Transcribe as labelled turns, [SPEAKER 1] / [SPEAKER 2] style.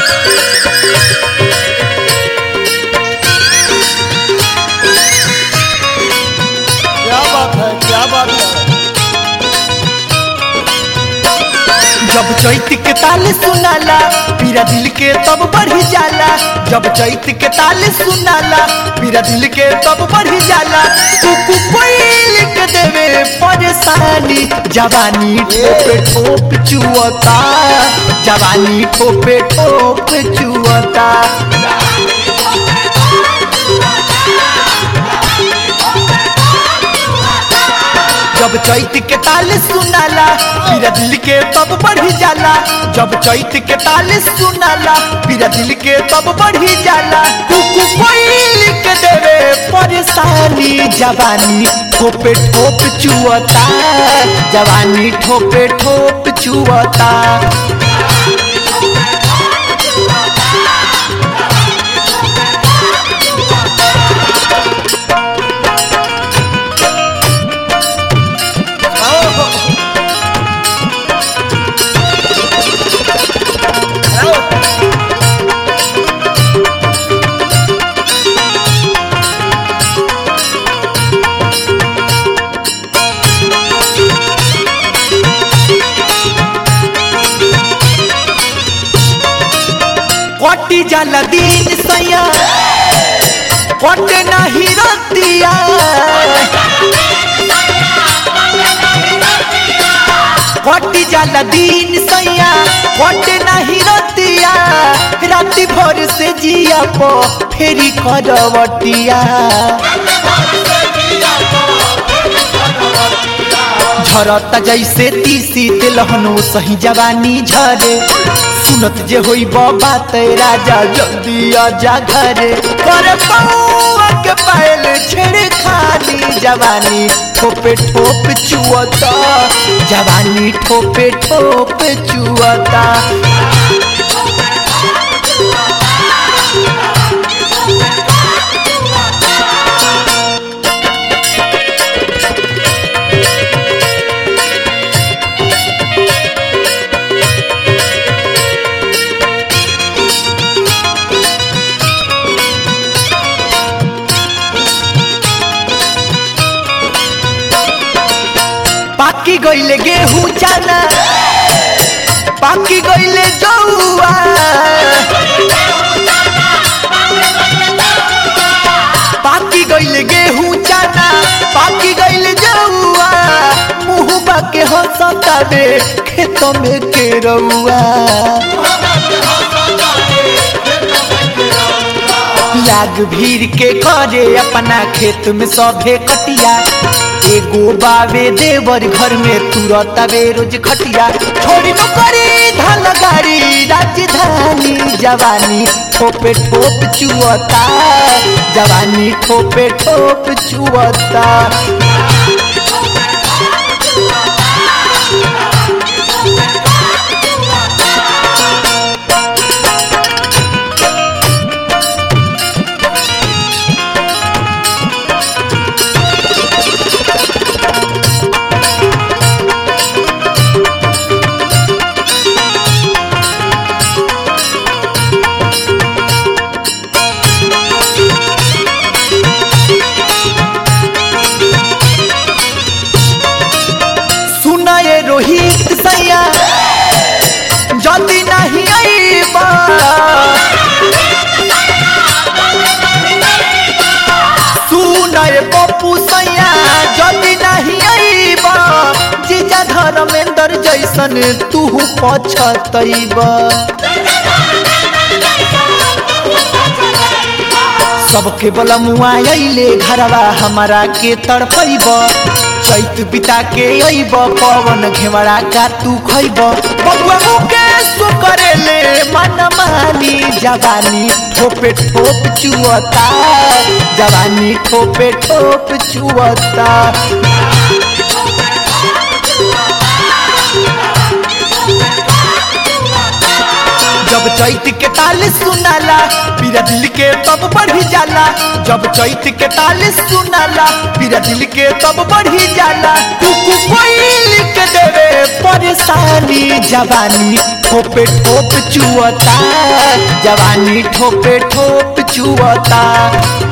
[SPEAKER 1] क्या बात है क्या बात है
[SPEAKER 2] जब चैत के ताल सुनाला पीरा दिल के तब बढ़ी जाला जब चैत के ताल सुनाला पीरा दिल के तब बढ़ी जाला कुकु कोई लिख देवे परेशानी जवानी ठोपे ठोप चुअता जवानी ठोपे ठोप चुअता जब चैत के ताल सुनाला पीरा दिल के तब बढ़ी जाला जब चैत के ताल सुनाला पीरा दिल के तब बढ़ी जाला कुकु कोई लिख देवे परेशानी जवानी ठोपे ठोप चुअता जवानी ठोपे ठोप चुअता
[SPEAKER 1] आओ आओ
[SPEAKER 2] कटी जाला दिन सैया कटे नहीं रतिया कटी जाला दिन सैया कटे नहीं रतिया राति भर से जिया पो फेरी करवटिया झरता जैसे तीसी तिलहनो सही जवानी झरे सुनत जे होई बात राजा जल्दी आजा घरे कर पौआ के पायल छेड़ खाली जवानी ठोपे ठोप चुअता जवानी ठोपे ठोप चुअता पाकी गईले गेहूं चना पाकी गईले जौआ पाकी गईले गेहूं चना पाकी गईले जौआ मुंह बाके हंसता दे खेत में के रउआ लाग भीड़ के करे अपना खेत में सभे कटिया एगो बावे देवर घर में तुरत आवे रोज खटिया छोड़ी न करी धन गाड़ी राजधानी जवानी ठोपे ठोप चुअता जवानी ठोपे ठोप चुअता सुनाए रोहित सैया जल्दी नहीं आईबा सुनाए पप्पू सैया जल्दी नहीं आईबा जीजा धर्मेंद्र जैसन तू पछतैबा सबके बलमुआ अइले घरवा हमारा के तड़पैब चैत बिता के अइब पवन घेवड़ा का तू खैब बबुआ मुकेश करेले मन मानी जवानी ठोपे ठोप चुअता जवानी ठोपे ठोप चुअता जब चैत के ताल सुनाला पीरा दिल के तब बढ़ी जाला जब चैत के ताल सुनाला पीरा दिल के तब बढ़ी जाला कुकु कोई लिख देवे परेशान तानी जवानी ठोपे ठोप चुअता जवानी ठोपे ठोप चुअता